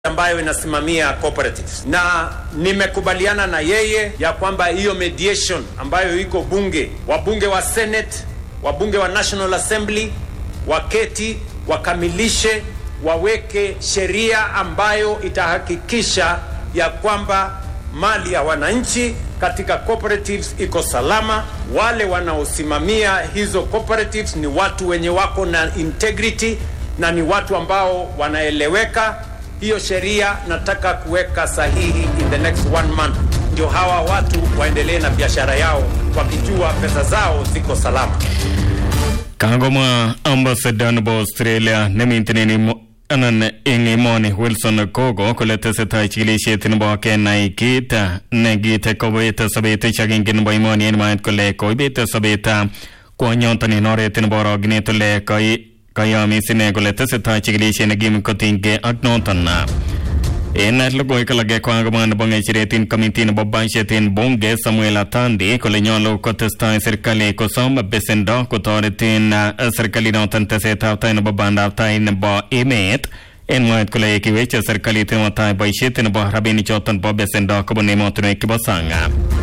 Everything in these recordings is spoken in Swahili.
ambayo inasimamia cooperatives na nimekubaliana na yeye ya kwamba hiyo mediation ambayo iko bunge, wabunge wa Senate, wabunge wa National Assembly waketi wakamilishe, waweke sheria ambayo itahakikisha ya kwamba mali ya wananchi katika cooperatives iko salama. Wale wanaosimamia hizo cooperatives ni watu wenye wako na integrity na ni watu ambao wanaeleweka. Hiyo sheria nataka kuweka sahihi in the next one month, ndio hawa watu waendelee na biashara yao wakijua pesa zao ziko salama. Kangoma ambassador nebo Australia nemiten anan eng emoni Wilson Kogo kole tesetai chikilisiet nebo kenai kit nekite kobet sobet chagenge nebo emoni en mwaet kole koibet sobet kwonyoton en oret nebo orogenet ole kayomis ine kole tesetai chikilisiet nekim kotinygei ak noton en logoiwek alak kokamwa nebo ng'echeret en komiti nebo budget en bunge Samuel Atandi kole nyolu kotestai serikali kosom besendo kotoreten serikalit noton tesetab tai nebo bandab tai nebo emet en mwaet kole kiweche serikalit nebo tai boisiet nebo rabinik choton bo besendo kobun emotinwek chebo sang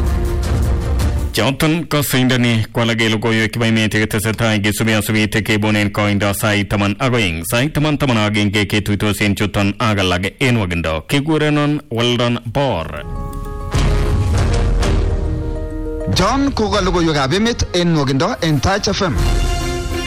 choton kosindoni kwalake logoiwek chebo emet chetesetai kesubi asubit kebunen koindo sait taman ak oeng sait taman taman ak agenge ketuitos en chuton ak alak en wakindo kikurenon Weldon Bor John koka logoiwekab emet en nwokindo en Taach FM